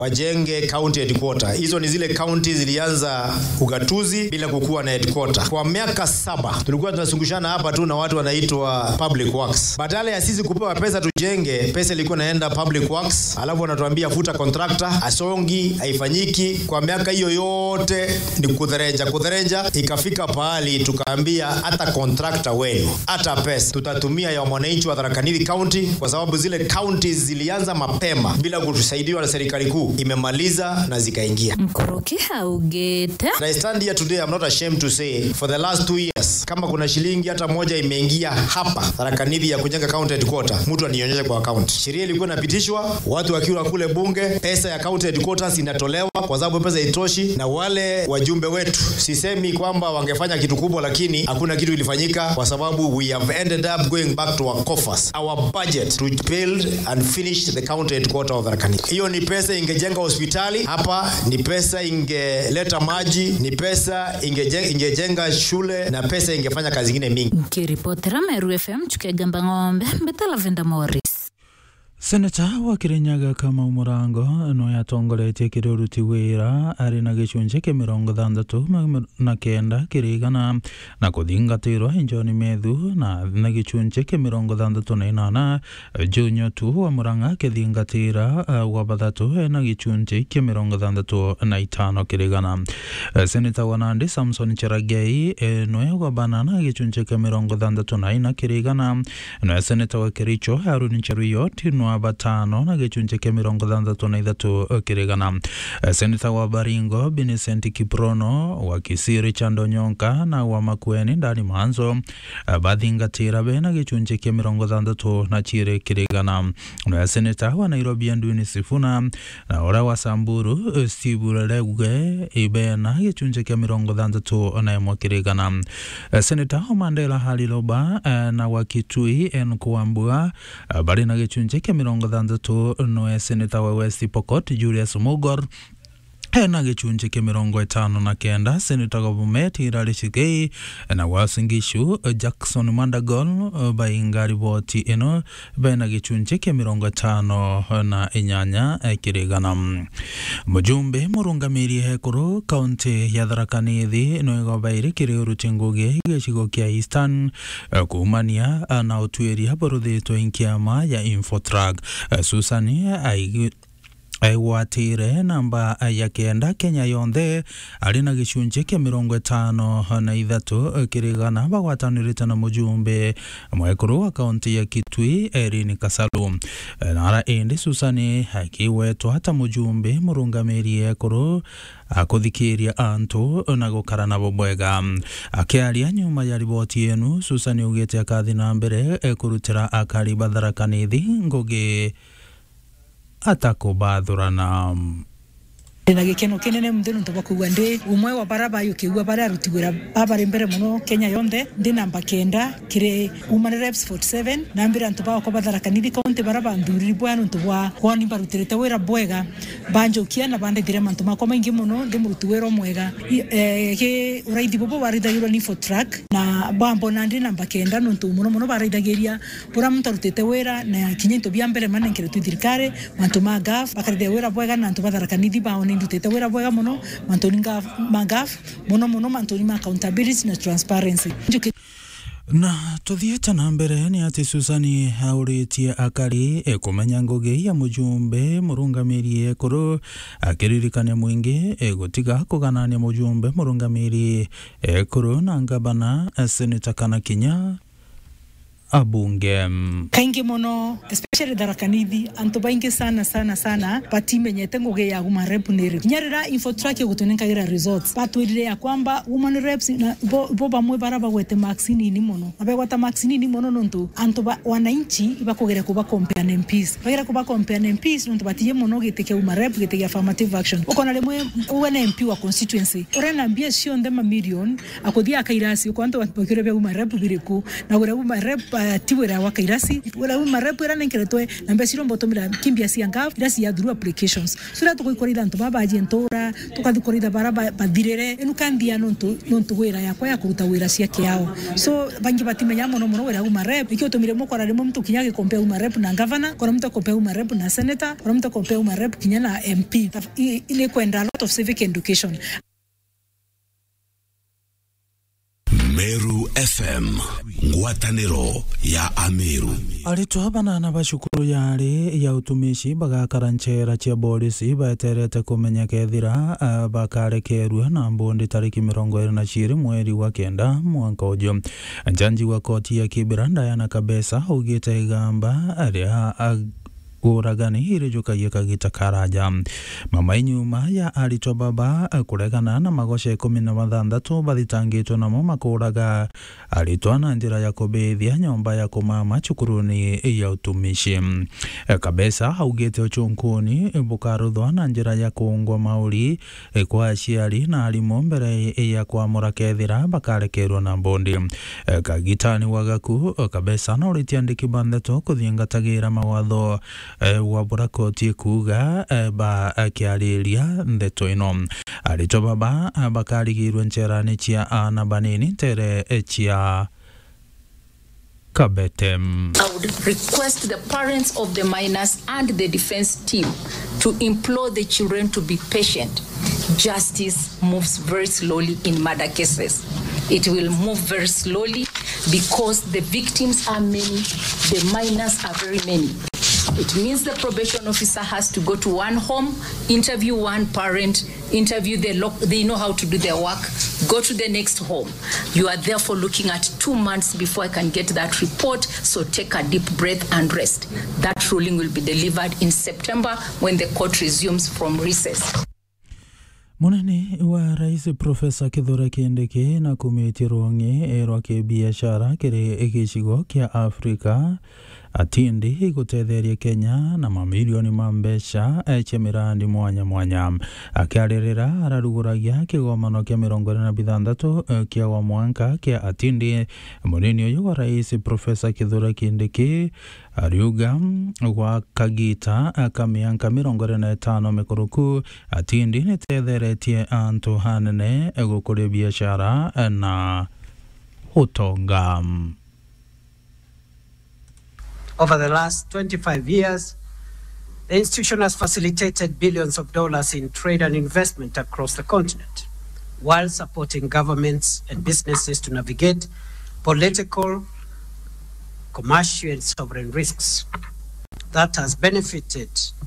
wajenge county headquarter. Hizo ni zile county zilianza ugatuzi bila kukuwa na headquarter. Kwa miaka saba tulikuwa tunazungushana hapa tu na watu wanaitwa public works. Badala ya sisi kupewa pesa tujenge, pesa ilikuwa inaenda public works, alafu wanatuambia futa contractor, asongi, haifanyiki. Kwa miaka hiyo yote ni kudherenja kudherenja, ikafika pahali tukaambia hata contractor wenu hata pesa tutatumia ya mwananchi wa Tharaka Nithi County, kwa sababu zile counties zilianza mapema bila kutusaidiwa na serikali kuu, imemaliza na zikaingia. Mkoroki haugete And I stand here today, I'm not ashamed to say for the last two years, kama kuna shilingi hata moja imeingia hapa Tharaka Nithi ya kujenga county headquarter, mtu anionyeshe kwa account. Sheria ilikuwa inapitishwa, watu wakiwa kule bunge, pesa ya county headquarters inatolewa kwa sababu pesa itoshi, na wale wajumbe wetu, sisemi kwamba wangefanya kitu kubwa, lakini hakuna kitu ilifanyika kwa sababu we have ended up going back to our coffers, our budget to build and finish the county headquarter of Tharaka Nithi. Hiyo ni pesa ingejenga hospitali hapa, ni pesa ingeleta maji, ni pesa ingejenga, ingejenga shule na pesa ingefanya kazi ingine mingi. nkiripotera Meru FM chukegamba ng'ombe mbetala venda Morris seneta wa kirinyaga kamau murango no yatongoretie kiri uruti wira ari na gicunjĩ kĩa mĩrongo thandatũ ma- na kenda kĩrigana na kũthingatĩrwo John Methu na na gĩcunjĩ kĩa mĩrongo thandatũ na inana Junyo tu wa Murang'a akĩthingatĩra uh, wa bathatũ na gĩcunjĩ kĩa mĩrongo thandatũ na itano kĩrigana Eh, seneta wa Nandi Samson Cherargei eh, noe gwabana na gĩcunjĩ kĩa mĩrongo thandatũ na ina kĩrigana noe seneta wa Kericho Haruni Cheruiyot no batano na gĩcunjĩ kĩa mĩrongo thandatũ na ithatũ eh, kĩrigana Eh, seneta wa Baringo Vincent Kiprono wa Kisii Richard Onyonka na wa Makueni Ndani Manzo eh, bathingatĩra be na gĩcunjĩ kĩa mĩrongo thandatũ na chirĩ kĩrigana noe seneta wa Nairobi Nduni Sifuna na ũrĩa wa Samburu eh, Steve Legue ibe na gĩcunjĩ kĩa mĩrongo thandatũ na ĩmwe kĩrigana Eh, seneta wa Mandela Haliloba eh, na wa Kitui en Kuambua eh, bari na gĩcunjĩ kĩa mĩrongo thandatũ noe seneta wa West Pokot Julius Mugor hena gĩcunjĩ kĩa mĩrongo ĩtano na kenda seneta wa Bomet Hilary Chigei na wa Uasin Gishu Jackson Mandagol bainga riboti ĩno bena gĩcunjĩ kĩa mĩrongo ĩtano na inyanya kĩrĩgana mũjumbe mũrũngamĩri hekũrũ kaunti ya Tharaka Nithi no ĩgobaire kĩrĩ ũruti ngũgĩ gĩcigo kĩa Eastern eh, kumania eh, na ũtuĩria bũrũthĩtwo inkĩama ya Infotrack Eh, Susan aigi aigwatĩire namba ya kenda kenya yonthe arĩ na gĩcunjĩ kĩa mĩrongo ĩtano na ithatũ kĩrĩgana bagwatanĩrĩte na mũjumbe mwekũrũ wa kaunti ya kitui erin kasalu nara ĩndĩ susani akiwetwo hata mũjumbe mũrũngamĩri ekũrũ akũthikĩria antũ na gũkara nabo bwega akĩaria nyuma ya riboti ĩnu susani augĩte akathi na mbere kũrutĩra akari batharaka nithi ngũgĩ atakubathurana ndina gikeno kinene muthĩ nĩ tũba kugua ndĩ umwe wa bara bayo kĩigua bara aruti wĩra babari mbere mũno kenya yonthe ndĩ namba kenda kĩrĩ women reps 47 nambĩra ntũ bakwa batharakanithi kaunti bara banthuriri bwa nũntũ bwa kwani barutĩrĩte wĩra bwega banjokia na bandaithire mantũ makwa maingĩ mũno ndĩ mũruti wĩra mwega I- eh, gĩ ũraithi bobo barithagĩrwo ni for track na bambona ndĩ namba kenda nũntũ mũno mũno baraithagĩria bũra mũntũ arutĩte wĩra na kinya into bia mbere manenkere tu thirikari mantũ ma gaf bakarithia wĩra bwega na ntũ batharakanithi bao nĩ ndutĩte wĩra bwega mũno mantũni ngaf- ma gaf mũno mũno mantũni ma accountability na transparency Njũkĩ- na tuthiĩte na mbere nĩ atĩ susani aũrĩtie akari kũmenya ngũgĩ ya mũjumbe mũrũngamĩri ekũrũ akĩririkania mũingĩ eh, gũtiga kũganania mũjumbe mũrũngamĩri ekũrũ na ngabana eh, seneta kana kinya abunge kaingĩ mũno especially tharakanithi antũ baingĩ sana sana sana batimenyete ngũgĩ ya woman rep nĩ rĩ kinya rĩrĩa infotrack gũtũnenkagira results batwĩrire ya kwamba woman reps na bo, bo bamwe bara bagwete marks nini mũno na begwata marks nini mũno nontu antũ ba, wananchi ibakũgere kuba compare na MPs bagera kuba compare na MPs nontu batiye mũno gĩtĩ kĩa woman rep gĩtĩ kĩa affirmative action ũkona rĩmwe uwe na MP wa constituency ũrena mbia cionthe mamirion akũthia akairasi ũkona antũ bakĩre bya woman rep birĩkũ na gũrĩa woman rep twati wira wa kairasi wira uma rep ira nenkeretwe na mbe siro mbotomira kimbia cia ngaf ira cia through applications so ira tugoikorira ntu baba ajentora tukathikorira bara ba- bathirire inu kandia nontu nontu wira yakwa ya kuruta wira cia kiao so bangi batimenya mono mono wira uma rep ikio tumire mukora rimo mtu kinya gikompea uma rep na governor kora mtu akompea uma rep na senator kora mtu akompea uma rep kinya na mp Taf- i- ile kwenda a lot of civic education meru fm ngwatanĩro ya ameru aritwa banana ba cukuru yari ya utumishi bagakara nchera cia polisi baeterete kumenya kethira uh, bakarekerua na mbundi tariki mirongo iri na ciri mweri wa kenda mwaka uju njanji wa koti ya kibira Diana Kabesa augite igamba aria uragani irijukagia kagita karaja mama inyuma ya aritwa baba kuregana na magoca ikumi na mathanthatu bathitangitwo namo makuraga aritwa na njira ya kubithia nyomba ya kumama cukuruni ya utumishi kabesa augite uchunkuni bukaruthwa na njira ya kuungwa mauri kwa aciari na arimu mbere ya kwamura kethira bakarekerwo na mbundi kagitani wagaku kabesa na uritiandiki bantheto kuthiingatagira mawatho eh, wabura koti kuga eh, ba akiariria ndeto ino aritwa baba eh, bakarigirwe ncherani cia ana banini tere eh, cia kabetem I would request the parents of the minors and the defense team to implore the children to be patient. Justice moves very slowly in murder cases. It will move very slowly because the victims are many, the minors are very many. It means the probation officer has to go to one home, interview one parent, interview the loc- they know how to do their work, go to the next home. You are therefore looking at two months before I can get that report. So take a deep breath and rest. That ruling will be delivered in September when the court resumes from recess. munene wa rais profesa kithure kindiki na kumiti rwong'i rwa kibiashara kiri gicigo kia afrika atindi gutetheria kenya na mamilioni ma mbeca cia mirandi mwanya mwanya akiaririra araruguragia kigomano kia mirongo iri na bithanthatu eh, kia wa mwanka kia atindi munini uyu wa rais profesa kithure kindiki ariuga mm, gwa kagita eh, ka mianka mirongo iri na itano mikuruku atindi nitetheretie antu hanene eh, gukuria biashara eh, na utonga Over the last 25 years, the institution has facilitated billions of dollars in trade and investment across the continent, while supporting governments and businesses to navigate political, commercial, and sovereign risks. That has benefited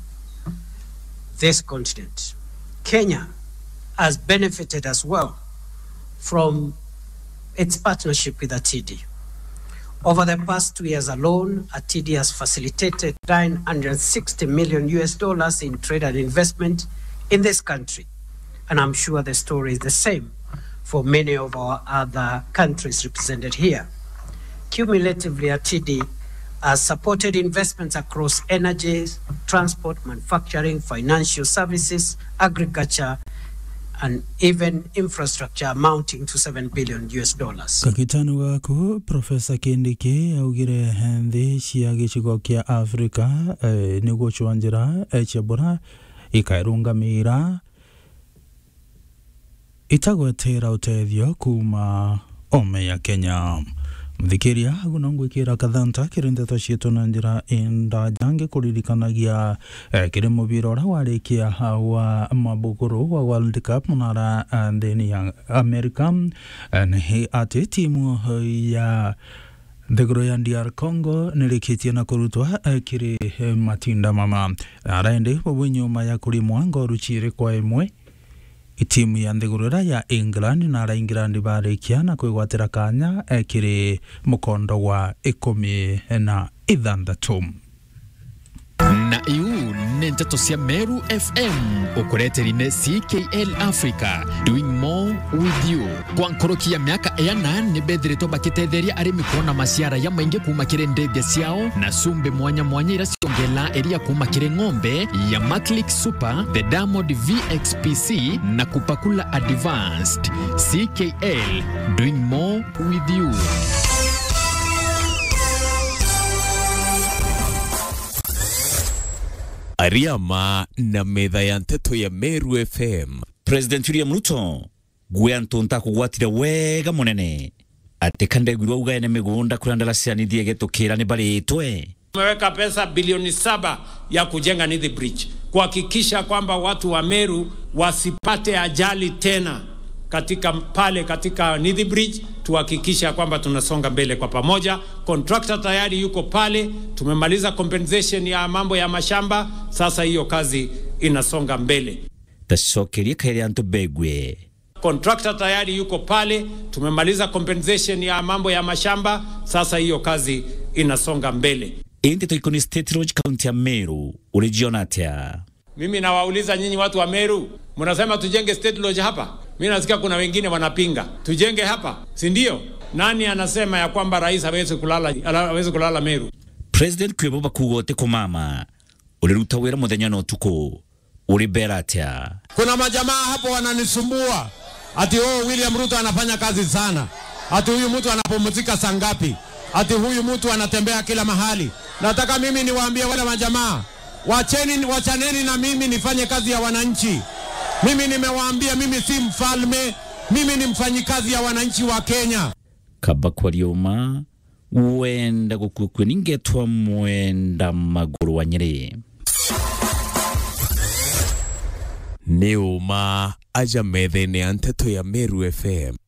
this continent. Kenya has benefited as well from its partnership with ATD. Over the past two years alone, ATD has facilitated 960 million US dollars in trade and investment in this country. And I'm sure the story is the same for many of our other countries represented here. Cumulatively, ATD has supported investments across energy, transport, manufacturing, financial services, agriculture, and even infrastructure amounting to 7 billion US dollars. kakitani gaku profesa kindiki augire nthi cia gicigo kia africa eh, niguo cwanjira eh, cia mbura ikairungamira itagwetera utethio kuma ome ya kenya mthikiria agu no ngwikira kathanta kiri ndeto ciitu na njira indaja ngikuririkanagia eh, kiri mubira uria warikia wa mabuguru wa world cup munara eh, nthini ya america eh, ni ati timu eh, ya thiguru ya DR Congo nirikitie na kurutwa eh, kiri eh, matinda mama araendi bobu nyuma ya kurimwa ngoru chiri kwa imwe timu ya nthigurira ya England na ara England barikia na kwigwatira kanya eh, kiri mukondo wa ikumi na ithanthatu na iu nĩ ndeto cia meru fm ũkũreterine ckl africa doing more with you kwa nkoroki ya miaka ena nĩ mbethĩrĩtwo bakĩtetheria arĩmi kuona maciara ya maingĩ kuma kĩrĩ ndethia ciao na cumbi mwanya mwanya ira ciongela iria kuma kĩrĩ ng'ombe ya maclick super the diamond vxpc na kupakula advanced ckl doing more with you ariama na metha ya nteto ya meru fm president william ruto gwe antu ntakugwatire wega munene ati kandegwirwa ugaene migunda kurandala cianithie getukira ni baritwe Tumeweka pesa bilioni saba ya kujenga Nithi Bridge kuhakikisha kwamba watu wa Meru wasipate ajali tena katika pale katika Nithi Bridge, tuhakikisha kwamba tunasonga mbele kwa pamoja. Contractor tayari yuko pale, tumemaliza compensation ya mambo ya mashamba, sasa hiyo kazi inasonga mbele. tacokerie kaire antu begwe Contractor tayari yuko pale, tumemaliza compensation ya mambo ya mashamba, sasa hiyo kazi inasonga mbele. indi toikoni state lodge county ya meru ulijiona atia Mimi nawauliza nyinyi watu wa Meru, mnasema tujenge state lodge hapa? Mimi nasikia kuna wengine wanapinga tujenge hapa, si ndio? Nani anasema ya kwamba rais hawezi kulala, hawezi kulala Meru? president kwebo bakugote kumama uliruta wira muthenya na utuku ulibera atia Kuna majamaa hapo wananisumbua ati oh, William Ruto anafanya kazi sana, ati huyu mtu anapumzika saa ngapi, ati huyu mtu anatembea kila mahali. Nataka mimi niwaambie wale majamaa, wacheni, wachaneni na mimi nifanye kazi ya wananchi. Mimi nimewaambia, mimi si mfalme, mimi ni mfanyikazi ya wananchi wa Kenya. kaba kwarioma wenda gukukwe ningetwa mwenda maguru wa nyeri nĩ ũma aja metha-inĩ ya nteto ya meru fm